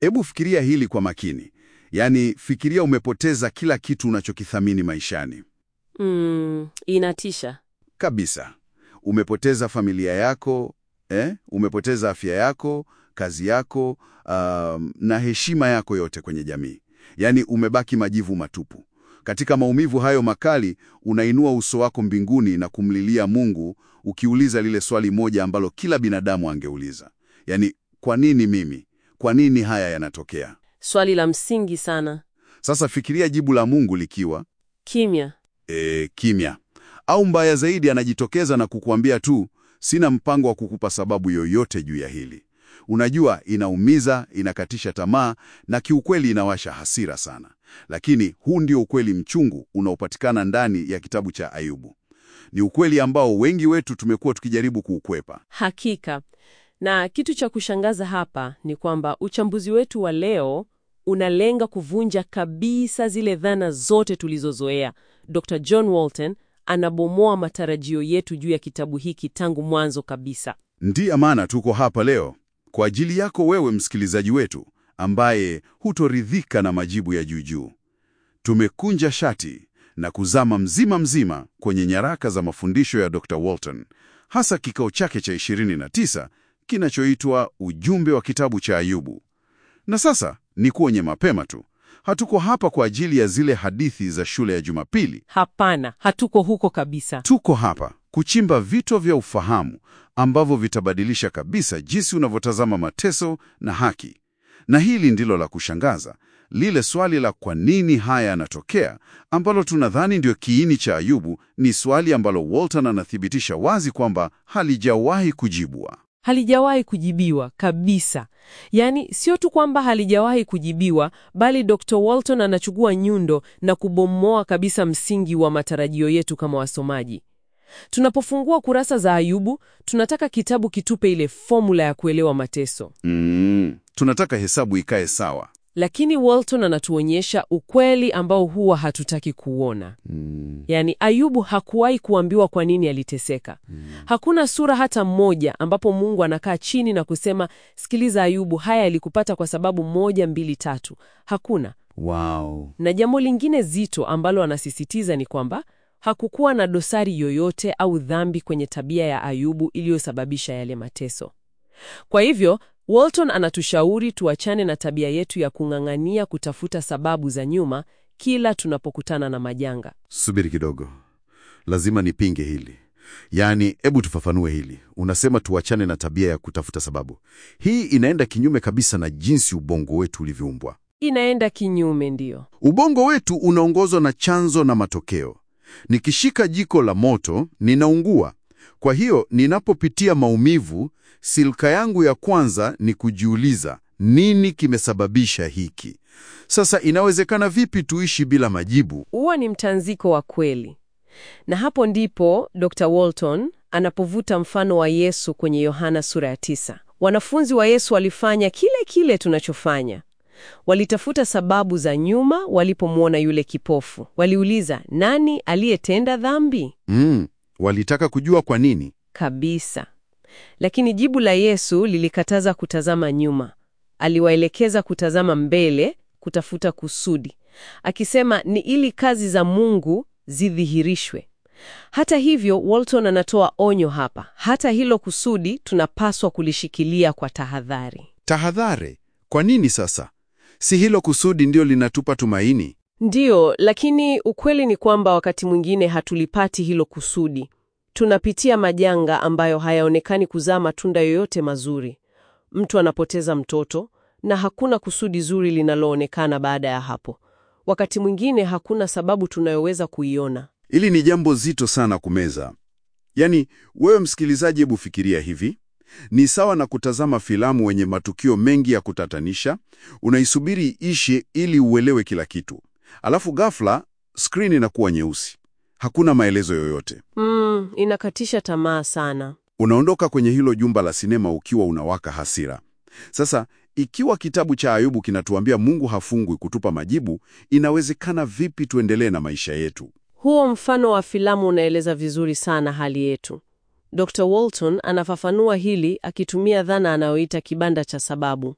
Hebu fikiria hili kwa makini. Yaani, fikiria umepoteza kila kitu unachokithamini maishani Mm, inatisha. kabisa. Umepoteza familia yako eh? Umepoteza afya yako, kazi yako, um, na heshima yako yote kwenye jamii. Yaani umebaki majivu matupu. Katika maumivu hayo makali, unainua uso wako mbinguni na kumlilia Mungu, ukiuliza lile swali moja ambalo kila binadamu angeuliza. Yaani, kwa nini mimi? Kwa nini haya yanatokea? Swali la msingi sana. Sasa fikiria jibu la Mungu likiwa Kimya. e, kimya. Au mbaya zaidi, anajitokeza na kukuambia tu, sina mpango wa kukupa sababu yoyote juu ya hili. Unajua, inaumiza, inakatisha tamaa na kiukweli inawasha hasira sana. Lakini huu ndio ukweli mchungu unaopatikana ndani ya kitabu cha Ayubu. Ni ukweli ambao wengi wetu tumekuwa tukijaribu kuukwepa. Hakika. Na kitu cha kushangaza hapa ni kwamba uchambuzi wetu wa leo unalenga kuvunja kabisa zile dhana zote tulizozoea. Dr. John Walton anabomoa matarajio yetu juu ya kitabu hiki tangu mwanzo kabisa. Ndiyo maana tuko hapa leo kwa ajili yako wewe msikilizaji wetu ambaye hutoridhika na majibu ya juujuu. Tumekunja shati na kuzama mzima mzima kwenye nyaraka za mafundisho ya Dr. Walton, hasa kikao chake cha 29 kinachoitwa Ujumbe wa Kitabu cha Ayubu. Na sasa ni kuonye mapema tu, hatuko hapa kwa ajili ya zile hadithi za shule ya Jumapili. Hapana, hatuko huko kabisa. Tuko hapa kuchimba vito vya ufahamu ambavyo vitabadilisha kabisa jinsi unavyotazama mateso na haki. Na hili ndilo la kushangaza, lile swali la kwa nini haya yanatokea, ambalo tunadhani ndio kiini cha Ayubu, ni swali ambalo Walton anathibitisha wazi kwamba halijawahi kujibwa. Halijawahi kujibiwa kabisa. Yaani, sio tu kwamba halijawahi kujibiwa, bali Dr. Walton anachukua nyundo na kubomoa kabisa msingi wa matarajio yetu kama wasomaji. Tunapofungua kurasa za Ayubu, tunataka kitabu kitupe ile fomula ya kuelewa mateso. Mm, tunataka hesabu ikae sawa. Lakini Walton anatuonyesha ukweli ambao huwa hatutaki kuona. Yaani, Ayubu hakuwahi kuambiwa kwa nini aliteseka. Hakuna sura hata mmoja ambapo Mungu anakaa chini na kusema, sikiliza Ayubu, haya yalikupata kwa sababu moja, mbili, tatu. Hakuna. Wow. Na jambo lingine zito ambalo anasisitiza ni kwamba hakukuwa na dosari yoyote au dhambi kwenye tabia ya Ayubu iliyosababisha yale mateso. Kwa hivyo, Walton anatushauri tuachane na tabia yetu ya kung'ang'ania kutafuta sababu za nyuma kila tunapokutana na majanga. Subiri kidogo, lazima nipinge hili. Yaani, hebu tufafanue hili. Unasema tuachane na tabia ya kutafuta sababu. Hii inaenda kinyume kabisa na jinsi ubongo wetu ulivyoumbwa. Inaenda kinyume, ndiyo. Ubongo wetu unaongozwa na chanzo na matokeo. Nikishika jiko la moto, ninaungua. Kwa hiyo, ninapopitia maumivu, silka yangu ya kwanza ni kujiuliza, nini kimesababisha hiki? Sasa inawezekana vipi tuishi bila majibu? Huwa ni mtanziko wa kweli, na hapo ndipo Dr. Walton anapovuta mfano wa Yesu kwenye Yohana sura ya tisa. Wanafunzi wa Yesu walifanya kile kile tunachofanya. Walitafuta sababu za nyuma walipomwona yule kipofu. Waliuliza, nani aliyetenda dhambi? Mm, walitaka kujua kwa nini. Kabisa. Lakini jibu la Yesu lilikataza kutazama nyuma. Aliwaelekeza kutazama mbele, kutafuta kusudi, akisema ni ili kazi za Mungu zidhihirishwe. Hata hivyo, Walton anatoa onyo hapa. Hata hilo kusudi tunapaswa kulishikilia kwa tahadhari. Tahadhari. Kwa nini sasa? Si hilo kusudi ndio linatupa tumaini? Ndiyo, lakini ukweli ni kwamba wakati mwingine hatulipati hilo kusudi. Tunapitia majanga ambayo hayaonekani kuzaa matunda yoyote mazuri. Mtu anapoteza mtoto na hakuna kusudi zuri linaloonekana baada ya hapo. Wakati mwingine hakuna sababu tunayoweza kuiona. Hili ni jambo zito sana kumeza. Yaani, wewe msikilizaji, hebu fikiria hivi. Ni sawa na kutazama filamu wenye matukio mengi ya kutatanisha, unaisubiri ishe ili uelewe kila kitu. Alafu ghafla skrini inakuwa nyeusi. Hakuna maelezo yoyote. Mm, inakatisha tamaa sana. Unaondoka kwenye hilo jumba la sinema ukiwa unawaka hasira. Sasa, ikiwa kitabu cha Ayubu kinatuambia Mungu hafungwi kutupa majibu, inawezekana vipi tuendelee na maisha yetu? Huo mfano wa filamu unaeleza vizuri sana hali yetu. Dr. Walton anafafanua hili akitumia dhana anayoita kibanda cha sababu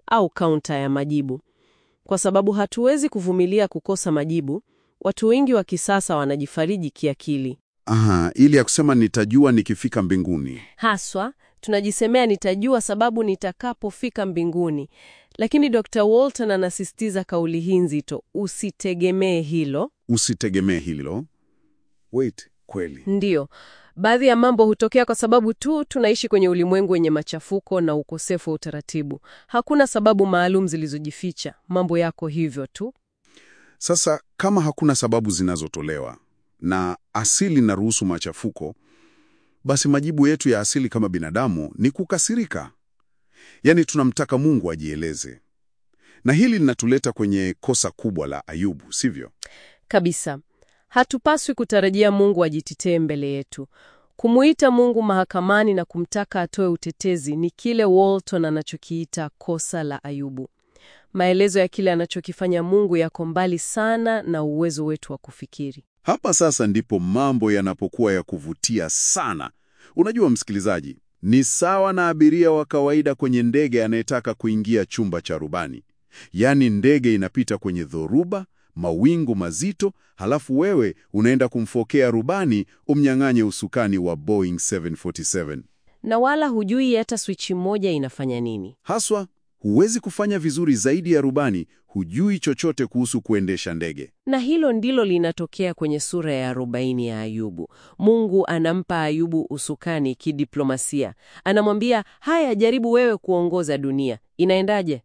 au kaunta ya majibu. Kwa sababu hatuwezi kuvumilia kukosa majibu, watu wengi wa kisasa wanajifariji kiakili. Aha, ili ya kusema nitajua nikifika mbinguni. Haswa tunajisemea nitajua sababu nitakapofika mbinguni. Lakini Dr. Walton anasisitiza kauli hii nzito, usitegemee hilo. Usitegemee hilo. Wait, kweli. Ndiyo, baadhi ya mambo hutokea kwa sababu tu tunaishi kwenye ulimwengu wenye machafuko na ukosefu wa utaratibu. Hakuna sababu maalum zilizojificha, mambo yako hivyo tu. Sasa kama hakuna sababu zinazotolewa na asili na ruhusu machafuko, basi majibu yetu ya asili kama binadamu ni kukasirika. Yaani tunamtaka Mungu ajieleze. Na hili linatuleta kwenye kosa kubwa la Ayubu, sivyo? Kabisa. Hatupaswi kutarajia Mungu ajitetee mbele yetu. Kumuita Mungu mahakamani na kumtaka atoe utetezi ni kile Walton anachokiita kosa la Ayubu. Maelezo ya kile anachokifanya Mungu yako mbali sana na uwezo wetu wa kufikiri. Hapa sasa ndipo mambo yanapokuwa ya kuvutia sana. Unajua msikilizaji, ni sawa na abiria wa kawaida kwenye ndege anayetaka kuingia chumba cha rubani. Yaani ndege inapita kwenye dhoruba, mawingu mazito, halafu wewe unaenda kumfokea rubani umnyang'anye usukani wa Boeing 747. Na wala hujui hata swichi moja inafanya nini. Haswa huwezi kufanya vizuri zaidi ya rubani, hujui chochote kuhusu kuendesha ndege. Na hilo ndilo linatokea kwenye sura ya arobaini ya Ayubu. Mungu anampa Ayubu usukani kidiplomasia. Anamwambia, haya, jaribu wewe kuongoza dunia. Inaendaje?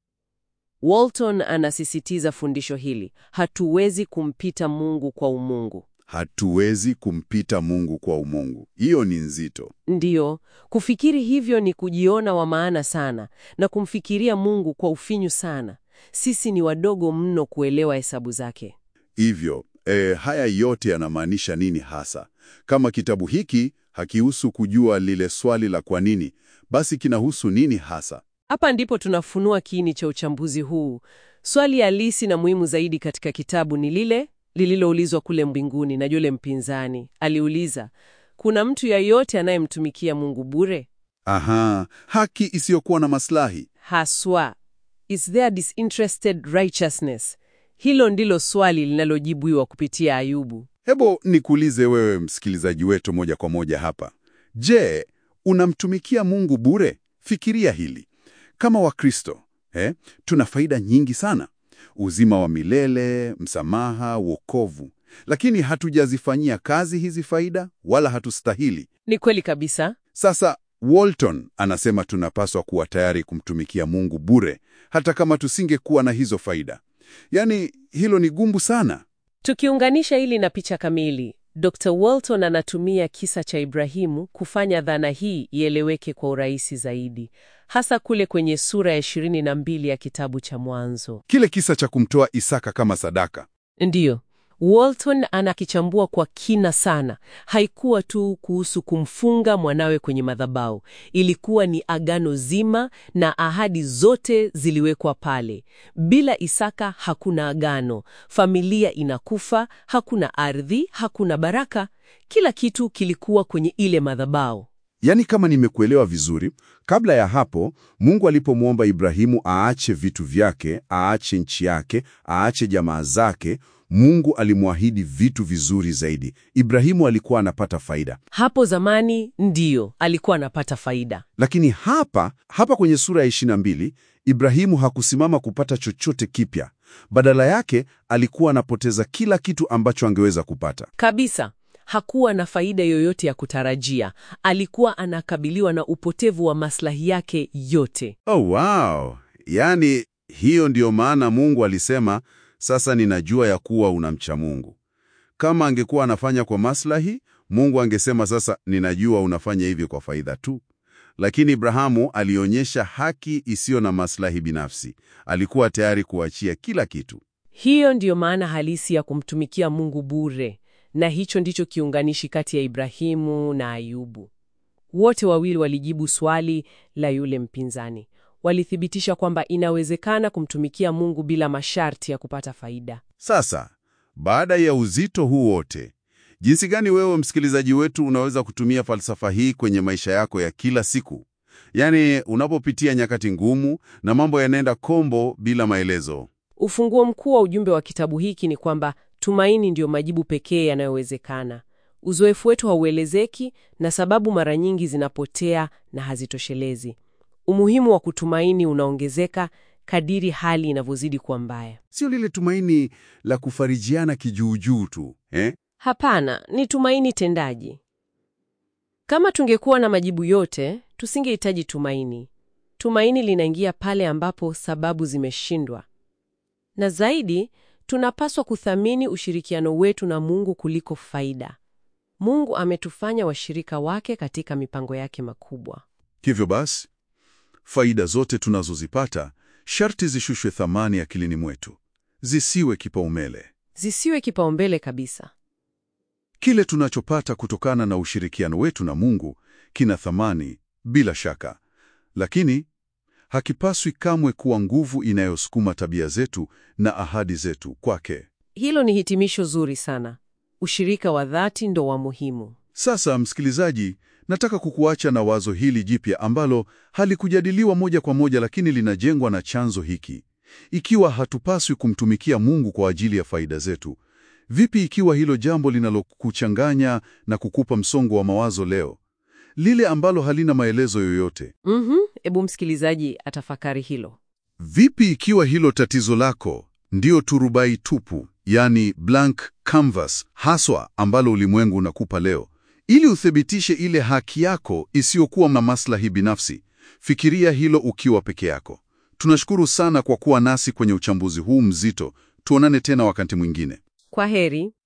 Walton anasisitiza fundisho hili, hatuwezi kumpita Mungu kwa umungu. Hatuwezi kumpita Mungu kwa umungu. Hiyo ni nzito. Ndiyo, kufikiri hivyo ni kujiona wa maana sana na kumfikiria Mungu kwa ufinyu sana. Sisi ni wadogo mno kuelewa hesabu zake. Hivyo e, haya yote yanamaanisha nini hasa? Kama kitabu hiki hakihusu kujua lile swali la kwa nini, basi kinahusu nini hasa? Hapa ndipo tunafunua kiini cha uchambuzi huu. Swali halisi na muhimu zaidi katika kitabu ni lile lililoulizwa kule mbinguni na yule mpinzani. Aliuliza, kuna mtu yeyote anayemtumikia Mungu bure? Aha, haki isiyokuwa na maslahi. Haswa, is there disinterested righteousness? Hilo ndilo swali linalojibiwa kupitia Ayubu. Hebo nikuulize wewe msikilizaji wetu moja kwa moja hapa. Je, unamtumikia Mungu bure? Fikiria hili. Kama Wakristo, eh, tuna faida nyingi sana. Uzima wa milele, msamaha, wokovu. Lakini hatujazifanyia kazi hizi faida wala hatustahili. Ni kweli kabisa. Sasa Walton anasema tunapaswa kuwa tayari kumtumikia Mungu bure hata kama tusingekuwa na hizo faida. Yaani hilo ni gumbu sana. Tukiunganisha hili na picha kamili, Dr. Walton anatumia kisa cha Ibrahimu kufanya dhana hii ieleweke kwa urahisi zaidi, hasa kule kwenye sura ya 22 ya kitabu cha Mwanzo. Kile kisa cha kumtoa Isaka kama sadaka. Ndiyo, Walton anakichambua kwa kina sana. Haikuwa tu kuhusu kumfunga mwanawe kwenye madhabahu, ilikuwa ni agano zima na ahadi zote ziliwekwa pale. Bila Isaka hakuna agano, familia inakufa, hakuna ardhi, hakuna baraka. Kila kitu kilikuwa kwenye ile madhabahu. Yaani kama nimekuelewa vizuri, kabla ya hapo Mungu alipomwomba Ibrahimu aache vitu vyake, aache nchi yake, aache jamaa zake, Mungu alimwahidi vitu vizuri zaidi. Ibrahimu alikuwa anapata faida. Hapo zamani ndiyo alikuwa anapata faida. Lakini hapa hapa kwenye sura ya 22, Ibrahimu hakusimama kupata chochote kipya. Badala yake alikuwa anapoteza kila kitu ambacho angeweza kupata. Kabisa. Hakuwa na faida yoyote ya kutarajia. Alikuwa anakabiliwa na upotevu wa maslahi yake yote. Oh, wow! Yaani hiyo ndiyo maana Mungu alisema, sasa ninajua ya kuwa unamcha Mungu. Kama angekuwa anafanya kwa maslahi, Mungu angesema sasa, ninajua unafanya hivi kwa faida tu. Lakini Ibrahamu alionyesha haki isiyo na maslahi binafsi. Alikuwa tayari kuachia kila kitu. Hiyo ndiyo maana halisi ya kumtumikia Mungu bure, na hicho ndicho kiunganishi kati ya Ibrahimu na Ayubu. Wote wawili walijibu swali la yule mpinzani. Walithibitisha kwamba inawezekana kumtumikia Mungu bila masharti ya kupata faida. Sasa, baada ya uzito huu wote, jinsi gani wewe msikilizaji wetu unaweza kutumia falsafa hii kwenye maisha yako ya kila siku? yaani unapopitia nyakati ngumu na mambo yanaenda kombo bila maelezo. Ufunguo mkuu wa ujumbe wa kitabu hiki ni kwamba tumaini ndiyo majibu pekee yanayowezekana. Uzoefu wetu hauelezeki na sababu mara nyingi zinapotea na hazitoshelezi. Umuhimu wa kutumaini unaongezeka kadiri hali inavyozidi kuwa mbaya. Sio lile tumaini la kufarijiana kijuujuu tu eh? Hapana, ni tumaini tendaji. Kama tungekuwa na majibu yote, tusingehitaji tumaini. Tumaini linaingia pale ambapo sababu zimeshindwa. Na zaidi, tunapaswa kuthamini ushirikiano wetu na Mungu kuliko faida. Mungu ametufanya washirika wake katika mipango yake makubwa. Hivyo basi, faida zote tunazozipata sharti zishushwe thamani akilini mwetu, zisiwe kipaumbele. Zisiwe kipaumbele kabisa. Kile tunachopata kutokana na ushirikiano wetu na Mungu kina thamani bila shaka, lakini hakipaswi kamwe kuwa nguvu inayosukuma tabia zetu na ahadi zetu kwake. Hilo ni hitimisho zuri sana. Ushirika wa dhati ndo wa muhimu. Sasa msikilizaji, nataka kukuacha na wazo hili jipya ambalo halikujadiliwa moja kwa moja, lakini linajengwa na chanzo hiki. Ikiwa hatupaswi kumtumikia Mungu kwa ajili ya faida zetu, vipi ikiwa hilo jambo linalokuchanganya na kukupa msongo wa mawazo leo, lile ambalo halina maelezo yoyote? Mhm, ebu msikilizaji atafakari hilo. Vipi ikiwa hilo tatizo lako ndio turubai tupu, yani blank canvas haswa ambalo ulimwengu unakupa leo, ili uthibitishe ile haki yako isiyokuwa na maslahi binafsi? Fikiria hilo ukiwa peke yako. Tunashukuru sana kwa kuwa nasi kwenye uchambuzi huu mzito. Tuonane tena wakati mwingine. Kwa heri.